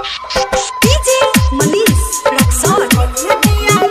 DJ Manish Rexon.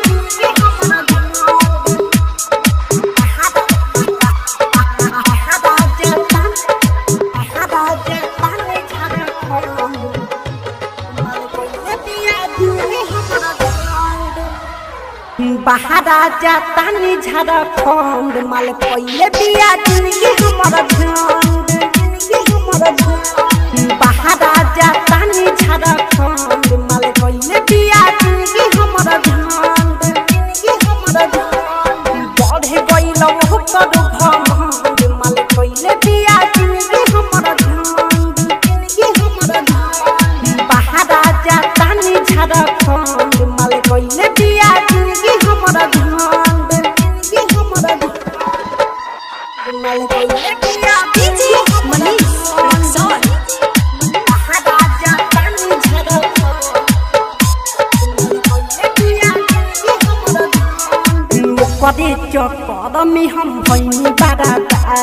बहारा जातानी झारखंड माल पहिले बिया जिंदगी हमर झंड जिंदगी हमर झंड बहारा जातानी झारखंड माल पहिले बिया जिंदगी हमर झंड जिंदगी हमर झंड बढ़े गइल ओकर घमंड माल पहिले बिया जिंदगी हमर झंड जिंदगी हमर झंड बहारा जातानी झारखंड माल पहिले बिया जिंदगी हमर झंड जिंदगी हमर झंड माल पहिले बिया DJ Manish Rexon. बहारा जातानी झारखंड ओकरे चक्कर में हम भैनी बारा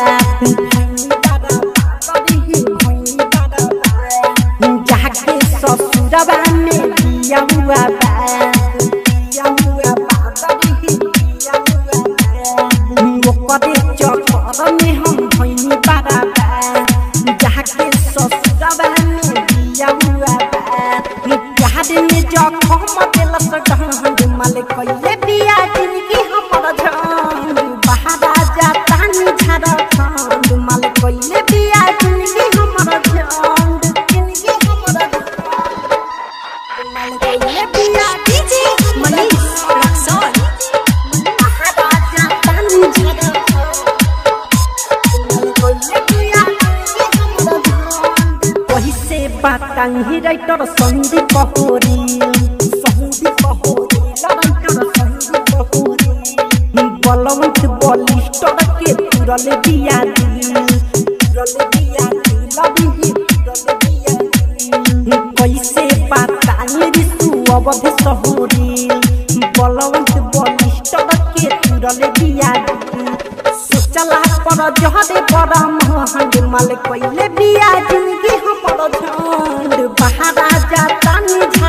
जाके ससुरबा में दिया हुआ बा दिया हुआ बा दिया हुआ बा ओकरे चक्कर में हम भैनी बारा जाके ससुरबा में दिया हुआ बा प्यार में जखम दिलस ढंग माल कइले बिया जिंदगी हमर झंड बहारा जातानी झारखंड माल कइले बिया जिंदगी हमर झंड जिंदगी हमर झंड माल कइले बिया DJ Manish Rexon. बहारा जातानी झारखंड माल कइले बिया जिंदगी हमर झंड वही से बताई राइटर संदीप होरी संदीप होरी राइटर संदीप होरी बलवंत बलिष्ठ के तुरल दिया दिल तुरल दिया दिल अभी तुरल दिया दिल कैसे बताई ऋतु अवध सहोरी बलवंत बलिष्ठ के तुरल दिया दिल सोचला पर जहरे बड़ा महंग माल कइले बिया जिंदगी हमर झंड बहारा जातानी